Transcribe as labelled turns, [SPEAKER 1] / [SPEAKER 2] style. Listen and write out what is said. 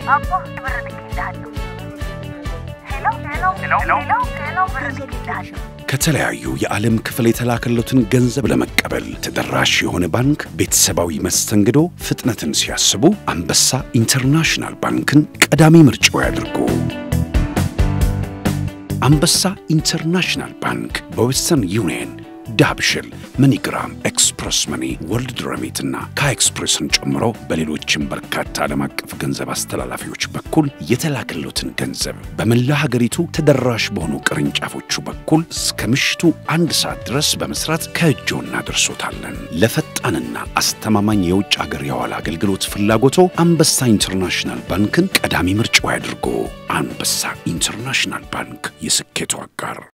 [SPEAKER 1] አቦ ብር ልኬልሃለሁ። ሄሎ ሄሎ ሄሎ ሄሎ ብር ልኬልሃለሁ።
[SPEAKER 2] ከተለያዩ የዓለም ክፍል የተላከለትን ገንዘብ ለመቀበል ተደራሽ የሆነ ባንክ ቤተሰባዊ መስተንግዶ ፍጥነትን ሲያስቡ አንበሳ ኢንተርናሽናል ባንክን ቀዳሚ ምርጫው ያድርጉ። አንበሳ ኢንተርናሽናል ባንክ በዌስተርን ዩኒየን፣ ዳብሽል፣ መኒግራም፣ ኤክስፕረስ መኒ፣ ወርልድ ረሚት እና ከኤክስፕሬስን ጨምሮ በሌሎችም በርካታ ዓለም አቀፍ ገንዘብ አስተላላፊዎች በኩል የተላከሎትን ገንዘብ በመላ ሀገሪቱ ተደራሽ በሆኑ ቅርንጫፎቹ በኩል እስከ ምሽቱ አንድ ሰዓት ድረስ በመስራት ከእጆ እናደርሶታለን። ለፈጣንና አስተማማኝ የውጭ ሀገር የዋላ አገልግሎት ፍላጎቶ አንበሳ ኢንተርናሽናል ባንክን ቀዳሚ ምርጫው ያድርጎ። አንበሳ ኢንተርናሽናል ባንክ የስኬቱ አጋር